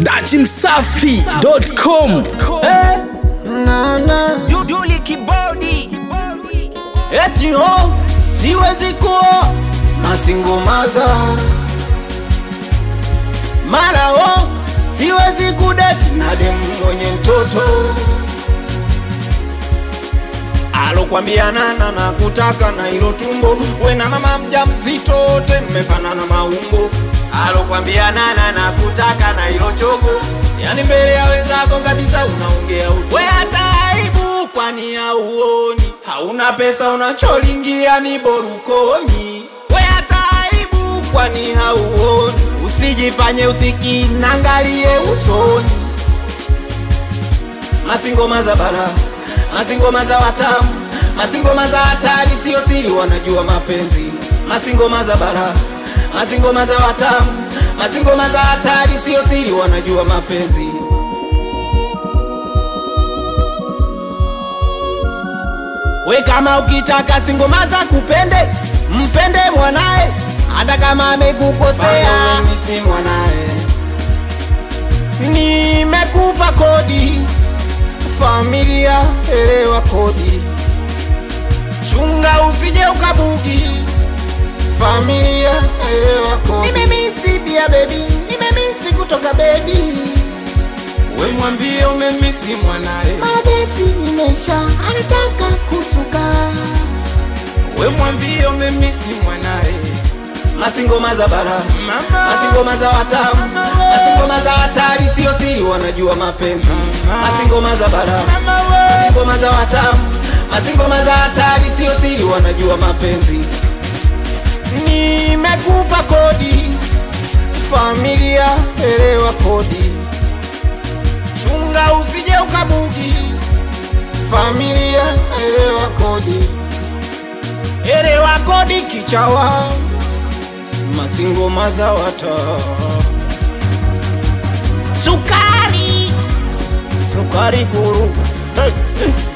dachimsafi.com nana Duduli kibodi eti ho siwezi kuwa masingomaza mara ho siwezi kudeti na demu mwenye mtoto alokwambia nana na kutaka na ilo tumbo we na mama mja mzito wote mmefanana maumbo alokwambia nana na kutaka na ilo chogo yani mbele ya wenzako kabisa unaongea utu we hata aibu kwani hauoni hauna pesa unacholingia ni borukoni we hata aibu kwani hauoni usijifanye usikinangalie usoni masingoma za bara masingoma za watamu masingoma za hatari sio siri wanajua mapenzi masingoma za bara masingoma za watamu masingoma za hatari sio siri wanajua mapenzi we kama ukitaka singoma za kupende mpende mwanae hata kama amekukosea mimi si mwanae nimekupa kodi familia elewa kodi chunga usije ukabugi familia elewa kodi nimemisi bia bebi nimemisi kutoka bebi we mwambie umemisi mwanae Madesi imesha anataka kusuka we mwambie umemisi mwanae masingoma za bara masingoma za watamu masingoma za hatari sio siri wanajua mapenzi masingoma za bara masingoma za watamu masingoma za hatari sio siri wanajua mapenzi nimekupa kodi familia elewa kodi chunga usije ukabugi familia elewa kodi elewa kodi kichawa masingoma za wata sukari sukari guru hey, hey.